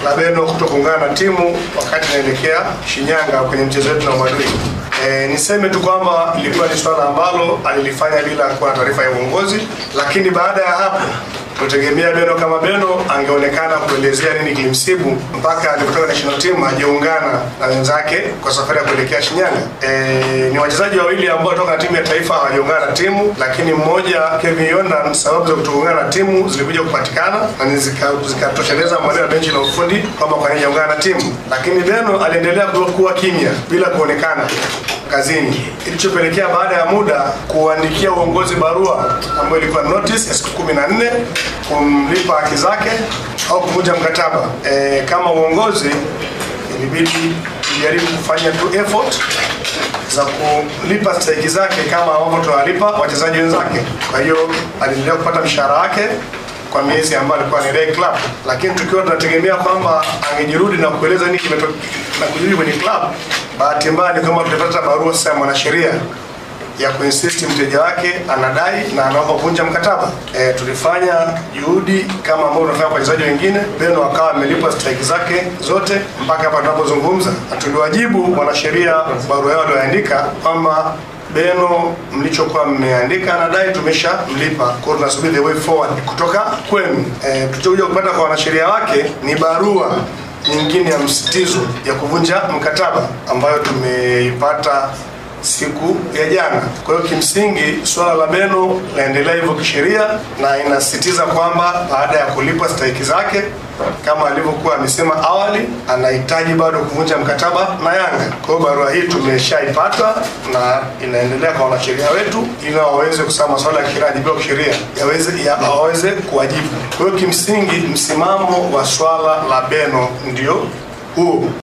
la Beno kuto kuungana na timu wakati inaelekea Shinyanga kwenye mchezo wetu na Mwadui. E, niseme tu kwamba ilikuwa ni swala ambalo alilifanya bila kuwa na taarifa ya uongozi, lakini baada ya hapo tutegemea Beno kama Beno angeonekana kuelezea nini kilimsibu mpaka alipotoka national team hajaungana na wenzake kwa safari ya kuelekea Shinyanga. E, ni wachezaji wawili ambao toka timu ya taifa hawajaungana na timu, lakini mmoja Kevin Yondan, sababu za kutoungana na timu zilikuja kupatikana na zikatosheleza zika maneno ya benchi la ufundi kwamba kwa nini hajaungana na timu, lakini Beno aliendelea kuwa kimya bila kuonekana kazini, kilichopelekea baada ya muda kuandikia uongozi barua ambayo ilikuwa notice ya siku kumi na nne kumlipa haki zake au kuvunja mkataba. E, kama uongozi ilibidi tujaribu kufanya tu effort za kulipa stahiki zake kama ambavyo tunawalipa wachezaji wenzake. Kwa hiyo aliendelea kupata mshahara wake kwa miezi ambayo alikuwa ni Ray Club, lakini tukiwa tunategemea kwamba angejirudi na kueleza nini kimetokea na kujirudi kwenye club. Bahati mbaya ni kwamba tulipata barua sasa ya mwanasheria ya kuinsist mteja wake anadai na anaomba kuvunja mkataba. E, tulifanya juhudi kama ambavyo tunafanya kwa wachezaji wengine. Beno akawa amelipwa stahiki zake zote mpaka hapa tunapozungumza, na tuliwajibu wanasheria barua yao walioandika kwamba Beno mlichokuwa mmeandika nadai tumesha mlipa, kwa hiyo tunasubiri the way forward kutoka kwenu. E, tulichokuja kupata kwa wanasheria wake ni barua nyingine ya msitizo ya kuvunja mkataba ambayo tumeipata siku ya jana. Kwa hiyo kimsingi suala la Beno laendelea hivyo kisheria na inasisitiza kwamba baada ya kulipwa stahiki zake kama alivyokuwa amesema awali, anahitaji bado kuvunja mkataba na Yanga. Kwa hiyo barua hii tumeshaipata na inaendelea kwa wanasheria wetu ili waweze kusema masuala ya kisheria yajibiwa kisheria yaweze ya, waweze kuwajibu. Kwa hiyo kimsingi msimamo wa swala la Beno ndio huo.